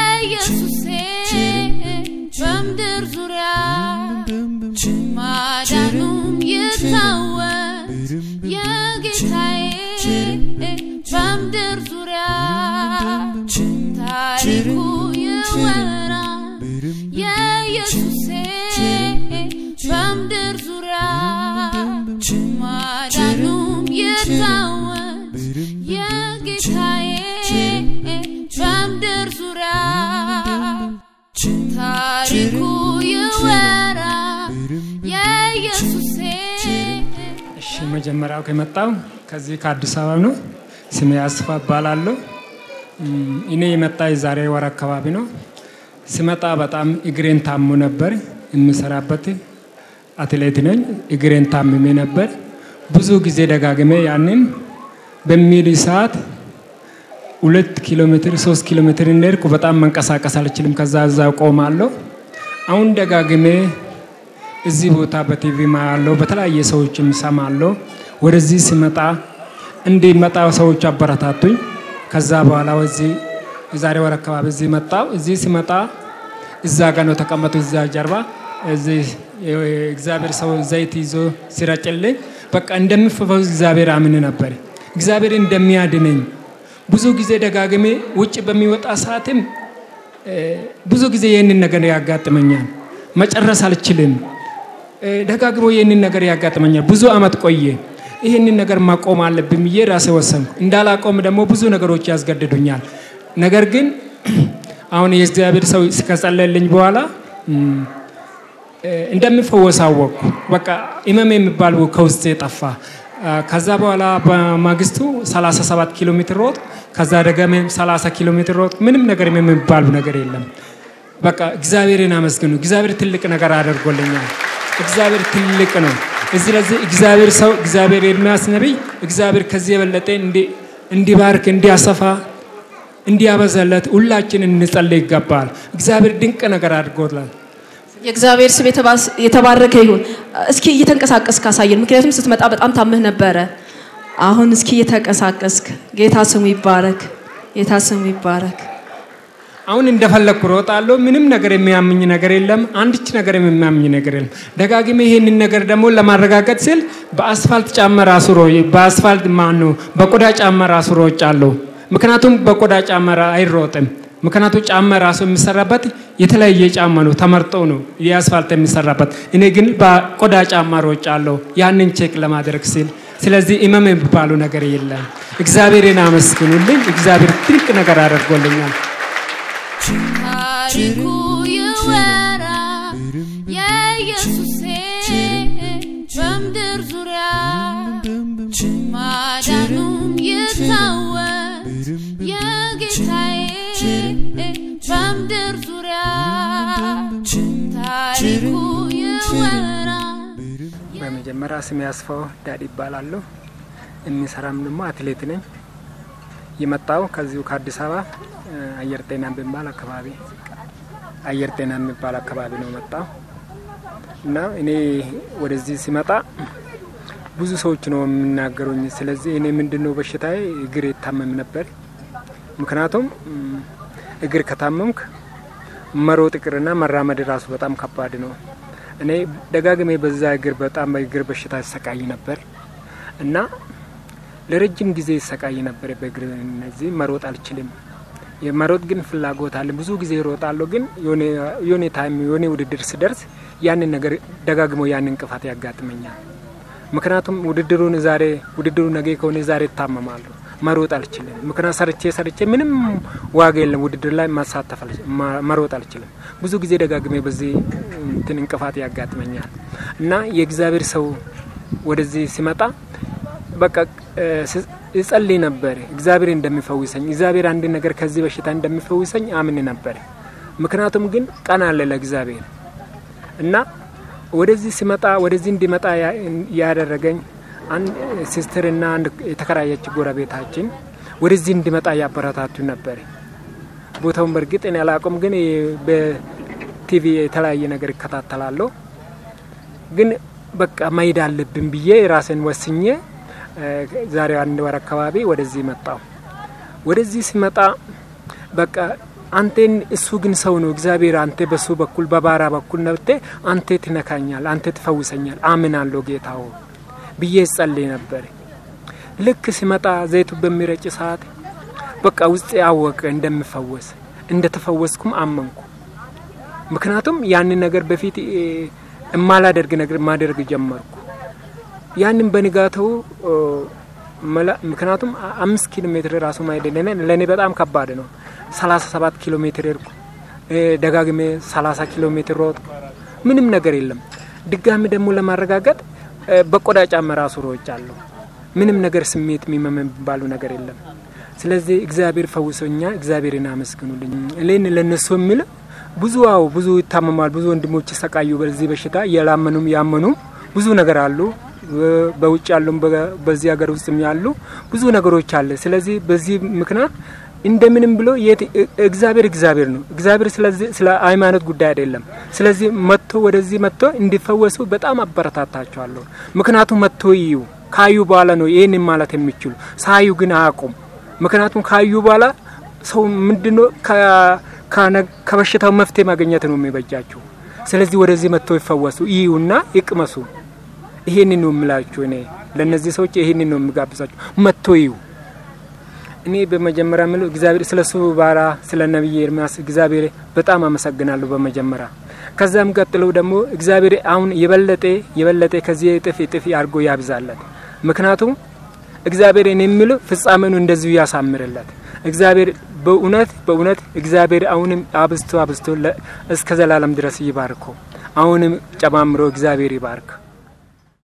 የኢየሱሴ በምድር ዙሪያ ማዳኑም ይታወስ የጌታዬ በምድር ዙሪያ ታሪኩ ይወራ የኢየሱሴ በምድር ዙሪያ ማዳኑም ይታወስ የጌታዬ በምድር ዙሪያ ታሪኩ ይወራ የኢየሱሴ እሺ መጀመሪያው ከመጣው ከዚህ ከአዲስ አበባ ነው። ስሜ አስፋ እባላለሁ። እም፣ እኔ የመጣ የዛሬ ወር አካባቢ ነው። ስመጣ በጣም እግሬን ታሞ ነበር። የምሰራበት አትሌት ነኝ። እግሬን ታምሜ ነበር። ብዙ ጊዜ ደጋግሜ ያንን በሚል ሰዓት ሁለት ኪሎ ሜትር ሶስት ኪሎ ሜትር እንደሄድኩ በጣም መንቀሳቀስ አልችልም። ከዛ እዛ ቆማለሁ። አሁን ደጋግሜ እዚህ ቦታ በቲቪ ማያለው በተለያየ ሰዎችም ሰማለሁ። ወደዚህ ሲመጣ እንዲመጣ ሰዎች አበረታቱኝ። ከዛ በኋላ ወዚህ የዛሬ ወር አካባቢ እዚህ መጣው። እዚህ ሲመጣ እዛ ጋ ነው ተቀመጡ፣ እዛ ጀርባ እዚህ እግዚአብሔር ሰው ዘይት ይዞ ሲረጭልኝ በቃ እንደምፈወስ እግዚአብሔር አምን ነበር። እግዚአብሔር እንደሚያድነኝ ብዙ ጊዜ ደጋግሜ ውጭ በሚወጣ ሰዓትም እ፣ ብዙ ጊዜ ይህንን ነገር ያጋጥመኛል። መጨረስ አልችልም። እ፣ ደጋግሞ ይህንን ነገር ያጋጥመኛል። ብዙ አመት ቆየ። ይህንን ነገር ማቆም አለብኝ ብዬ ራሴ ወሰንኩ። እንዳላቆም ደግሞ ብዙ ነገሮች ያስገድዱኛል። ነገር ግን አሁን የእግዚአብሔር ሰው ከጸለልኝ በኋላ እም፣ እ፣ እንደምፈወስ አወቅኩ። በቃ ኢመም የሚባል ከውስጥ ጠፋ። አ፣ ከዛ በኋላ በማግስቱ 37 ኪሎ ሜትር ሮጥ፣ ከዛ ደግሞ 30 ኪሎ ሜትር ሮጥ። ምንም ነገር የሚባል ነገር የለም። በቃ እግዚአብሔርን አመስግኑ። እግዚአብሔር ትልቅ ነገር አድርጎልኛል። እግዚአብሔር ትልቅ ነው። እዚህ ለዚህ እግዚአብሔር ሰው እግዚአብሔር ኤርምያስ ነቢይ እግዚአብሔር ከዚህ የበለጠ እንዲ- እንዲባርክ እንዲያሰፋ እንዲያበዛለት ሁላችን እንጸልይ ይገባል። እግዚአብሔር ድንቅ ነገር አድርጎላል። የእግዚአብሔር ስም የተባስ- የተባረከ ይሁን። እስኪ እየተንቀሳቀስክ ካሳየን፣ ምክንያቱም ስትመጣ በጣም ታምህ ነበረ። አሁን እስኪ እየተንቀሳቀስክ ጌታ ስሙ ይባረክ፣ ጌታ ስሙ ይባረክ። አሁን እንደፈለግኩ ሮጣለሁ። ምንም ነገር የሚያምኝ ነገር የለም። አንድች ነገር የሚያምኝ ነገር የለም። ደጋግሜ ይሄንን ነገር ደግሞ ለማረጋገጥ ስል በአስፋልት ጫማ ራሱ ሮ በአስፋልት ማኑ በቆዳ ጫማ ራሱ ሮጫለሁ። ምክንያቱም በቆዳ ጫማ ራ- አይሮጥም። ምክንያቱም ጫማ ራሱ የሚሰራበት የተለያየ ጫማ ነው፣ ተመርጦ ነው የአስፋልት የሚሰራበት። እኔ ግን በቆዳ ጫማ ሮጫለሁ ያንን ቼክ ለማድረግ ሲል። ስለዚህ ኢመም የሚባሉ ነገር የለም። እግዚአብሔርን አመስግኑልኝ። እግዚአብሔር ትልቅ ነገር አድርጎልኛል። ታሪኩ ይወራ የኢየሱሴ በምድር ዙሪያ ማዳኑም ይታወስ የጌታዬ በምድር ዙሪያ ታሪኩ ይወራ በመጀመሪያ ስሜ አስፋው ዳዲ ይባላለሁ። የሚሰራም ደግሞ አትሌት ነኝ። የመጣው ከዚሁ ከአዲስ አበባ እ፣ አየር ጤና የሚባል አካባቢ አየር ጤና የሚባል አካባቢ ነው መጣው እና እኔ ወደዚህ ሲመጣ ብዙ ሰዎች ነው የሚናገሩኝ። ስለዚህ እኔ ምንድነው በሽታዬ እግር የታመም ነበር። ምክንያቱም እም፣ እግር ከታመምክ መሮጥ ይቅርና መራመድ ራሱ በጣም ከባድ ነው። እኔ ደጋግሜ በዛ እግር በጣም በእግር በሽታ ይሰቃይ ነበር እና ለረጅም ጊዜ ይሰቃይ ነበር በእግር እነዚህ መሮጥ አልችልም። የመሮጥ ግን ፍላጎት አለ። ብዙ ጊዜ እሮጣለሁ፣ ግን የሆነ- የሆነ ታይም የሆነ ውድድር ስደርስ ያንን ነገር ደጋግሞ ያን እንቅፋት ያጋጥመኛል። ምክንያቱም ውድድሩን ዛሬ ውድድሩ ነገ ከሆነ ዛሬ እታመማለሁ፣ መሮጥ አልችልም። ምክንያት ሰርቼ ሰርቼ ምንም ዋጋ የለም ውድድር ላይ ማሳተፍ አልች- ማ- መሮጥ አልችልም። ብዙ ጊዜ ደጋግሜ በዚህ እንትን እንቅፋት ያጋጥመኛል እና የእግዚአብሔር ሰው ወደዚህ ሲመጣ በቃ እ፣ ስ- እጸልይ ነበር እግዚአብሔር እንደሚፈውሰኝ እግዚአብሔር አንድ ነገር ከዚህ በሽታ እንደሚፈውሰኝ አምን ነበር። ምክንያቱም ግን ቀን አለ ለእግዚአብሔር እና ወደዚህ ሲመጣ ወደዚህ እንዲመጣ ያ- ያደረገኝ አንድ ሲስትርና አንድ የተከራየች ጎረቤታችን ወደዚህ እንዲመጣ ያበረታቱ ነበር። ቦታውን በእርግጥ እኔ አላውቅም፣ ግን በቲቪ የተለያየ ነገር ይከታተላለሁ። ግን በቃ መሄድ አለብን ብዬ ራሴን ወስኜ እ፣ ዛሬ አንድ ወር አካባቢ ወደዚህ መጣው። ወደዚህ ሲመጣ በቃ አንቴን እሱ ግን ሰው ነው። እግዚአብሔር አንተ በሱ በኩል በባራ በኩል ነብቴ አንተ ትነካኛል፣ አንተ ትፈውሰኛል፣ አምናለሁ ጌታ ሆይ ብዬ ጸልይ ነበር። ልክ ሲመጣ ዘይቱ በሚረጭ ሰዓት በቃ ውስጥ ያወቀ እንደምፈወስ እንደተፈወስኩም አመንኩ። ምክንያቱም ያንን ነገር በፊት እማላደርግ ነገር ማደርግ ጀመርኩ። ያንን በንጋተው ምክንያቱም አምስት ኪሎ ሜትር ራሱ ማሄድ ለእኔ በጣም ከባድ ነው። ሰላሳ ሰባት ኪሎ ሜትር ሄድኩ። ደጋግሜ ሰላሳ ኪሎ ሜትር ሮጥኩ። ምንም ነገር የለም። ድጋሚ ደግሞ ለማረጋገጥ በቆዳ ጫማ ራሱ ሮጫለሁ። ምንም ነገር ስሜት የሚመም የሚባሉ ነገር የለም። ስለዚህ እግዚአብሔር ፈውሶኛ፣ እግዚአብሔርን አመስግኑልኝ። እኔን ለነሱ የሚል ብዙ አዎ ብዙ ይታመማል። ብዙ ወንድሞች ይሰቃዩ በዚህ በሽታ እያላመኑም ያመኑም ብዙ ነገር አሉ። በውጭ ያሉም በዚህ ሀገር ውስጥም ያሉ ብዙ ነገሮች አለ። ስለዚህ በዚህ ምክንያት እንደምንም ብሎ እግዚአብሔር እግዚአብሔር ነው። እግዚአብሔር ስለዚህ ስለ ሃይማኖት ጉዳይ አይደለም። ስለዚህ መጥቶ ወደዚህ መጥቶ እንዲፈወሱ በጣም አበረታታቸዋለሁ። ምክንያቱም መጥቶ ይዩ ካዩ በኋላ ነው ይህን ማለት የሚችሉ ሳዩ ግን አያውቁም። ምክንያቱም ካዩ በኋላ ሰው ምንድነው ከበሽታው መፍትሄ ማግኘት ነው የሚበጃቸው። ስለዚህ ወደዚህ መጥቶ ይፈወሱ ይዩና ይቅመሱ። ይሄንን ነው የምላችሁ። እኔ ለእነዚህ ሰዎች ይሄንን ነው የሚጋብዛችሁ፣ መጥቶ ይዩ። እኔ በመጀመሪያ ምለው እግዚአብሔር ስለ እሱ ባራ ስለ ነቢይ ኤርሚያስ እግዚአብሔር በጣም አመሰግናለሁ በመጀመሪያ። ከዛም ቀጥለው ደግሞ እግዚአብሔር አሁን የበለጠ የበለጠ ከዚህ እጥፍ እጥፍ አድርጎ ያብዛለት። ምክንያቱም እግዚአብሔር እኔ የሚለው ፍጻሜኑ እንደዚሁ ያሳምርለት። እግዚአብሔር በእውነት በእውነት እግዚአብሔር አሁንም አብዝቶ አብዝቶ እስከ ዘላለም ድረስ ይባርኮ። አሁንም ጨማምሮ እግዚአብሔር ይባርክ።